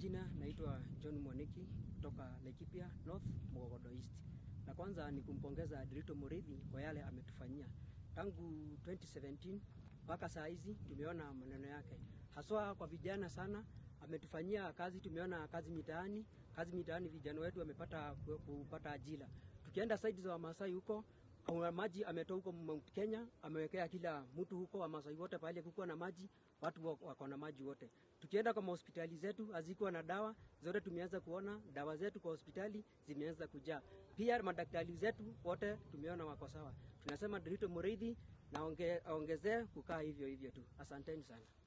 majina naitwa John Mwaniki kutoka Laikipia North Mugogodo East. Na kwanza ni kumpongeza Dirito Muridhi kwa yale ametufanyia tangu 2017 mpaka saa hizi, tumeona maneno yake haswa kwa vijana sana. Ametufanyia kazi, tumeona kazi mitaani, kazi mitaani, vijana wetu wamepata kupata ajira. Tukienda saidi za Wamasai huko kwa maji ametoa huko Mount Kenya, amewekea kila mtu huko Wamasai wote pale kukuwa na maji, watu wako na maji wote. Tukienda kwa hospitali zetu hazikuwa na dawa zote, tumeanza kuona dawa zetu kwa hospitali zimeanza kujaa. Pia madaktari zetu wote tumeona wako sawa. Tunasema Dirito Muridhi na onge, ongezee kukaa hivyo hivyo tu. Asanteni sana.